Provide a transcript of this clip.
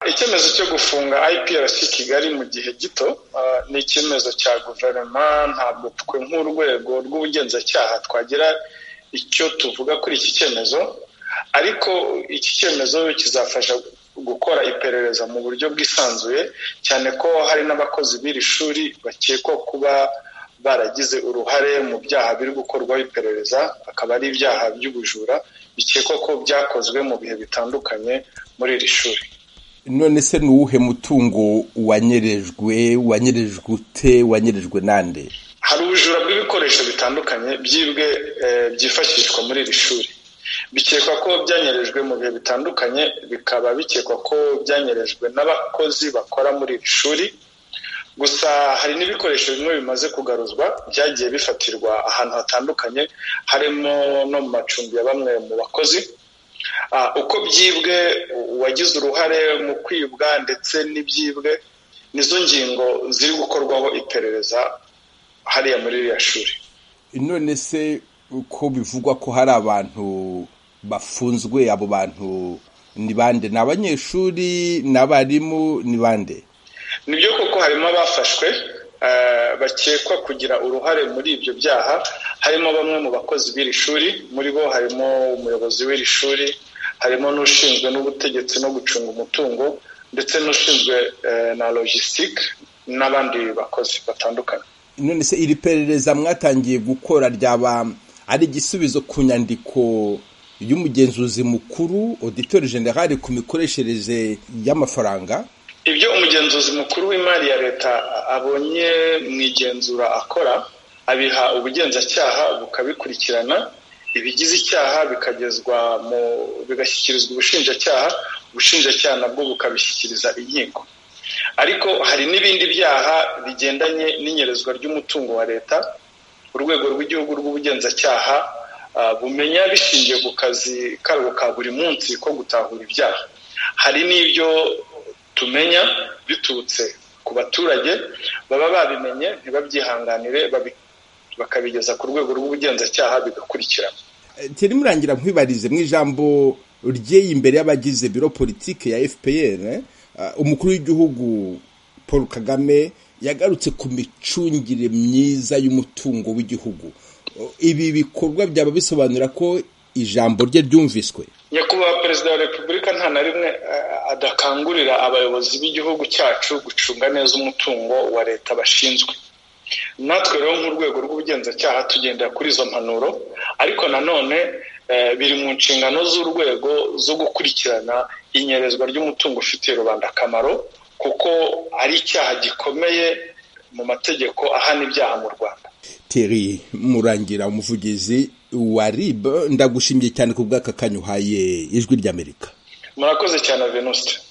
icyemezo cyo gufunga IPRC Kigali mu gihe gito ni icyemezo cya guverinoma ntabwo twe nk'urwego rw'ubugenzacyaha twagira icyo tuvuga kuri iki cyemezo ariko iki cyemezo kizafasha gukora iperereza mu buryo bwisanzuye cyane ko hari n'abakozi b'iri shuri bakekwa kuba baragize uruhare mu byaha biri gukorwaho iperereza akaba ari ibyaha by'ubujura bikekwa ko byakozwe mu bihe bitandukanye muri iri shuri none se ni uwuhe mutungo wanyerejwe wanyerejwe ute wanyerejwe nande hari ubujura bw'ibikoresho bitandukanye byibwe byifashishwa muri iri shuri bikekwa ko byanyerejwe mu bihe bitandukanye bikaba bikekwa ko byanyerejwe n'abakozi bakora muri iri shuri gusa hari n'ibikoresho bimwe bimaze kugaruzwa byagiye bifatirwa ahantu hatandukanye harimo no mu macumbi ya bamwe mu bakozi uko byibwe uwagize uruhare mu kwibwa ndetse n'ibyibwe nizo ngingo ziri gukorwaho iperereza hariya muri iriya shuri none se uko bivugwa ko hari abantu bafunzwe abo bantu ni bande ni abanyeshuri ni abarimu ni bande ni byo koko harimo abafashwe bakekwa kugira uruhare muri ibyo byaha harimo bamwe mu bakozi b'iri shuri muri bo harimo umuyobozi w'iri shuri harimo n'ushinzwe n'ubutegetsi no gucunga umutungo ndetse n'ushinzwe na logisitike n'abandi bakozi batandukanye none se iri perereza mwatangiye gukora ryaba ari igisubizo ku nyandiko y'umugenzuzi mukuru auditeur general ku mikoreshereze y'amafaranga ibyo umugenzuzi mukuru w'imari ya leta abonye mu igenzura akora abiha ubugenzacyaha bukabikurikirana ibigize icyaha bikagezwa mu bigashyikirizwa ubushinjacyaha ubushinjacyaha nabwo bukabishyikiriza inkiko ariko hari n'ibindi byaha bigendanye n'inyerezwa ry'umutungo wa leta urwego rw'igihugu rw'ubugenzacyaha bumenya bishingiye ku kazi karwo ka buri munsi ko gutahura ibyaha hari n'ibyo tumenya biturutse ku baturage baba babimenye ntibabyihanganire bakabigeza ku rwego rw'ubugenzacyaha bigakurikirana turi murangira nkwibarize mu ijambo ryeye imbere y'abagize biro politike ya fpr umukuru w'igihugu paul kagame yagarutse ku micungire myiza y'umutungo w'igihugu ibi bikorwa byaba bisobanura ko ijambo rye ryumviswe nyakubahwa perezida wa repubulika nta na rimwe adakangurira abayobozi b'igihugu cyacu gucunga neza umutungo wa leta bashinzwe natwe rero nk'urwego rw'ubugenzacyaha tugendera kuri izo mpanuro ariko nanone biri mu nshingano z'urwego zo gukurikirana inyerezwa ry'umutungo ufitiye rubanda akamaro kuko ari icyaha gikomeye mu mategeko ahana ibyaha mu rwanda teri murangira umuvugizi wa rib ndagushimiye cyane ku bw'aka kanya uhaye ijwi ry'amerika murakoze cyane venuste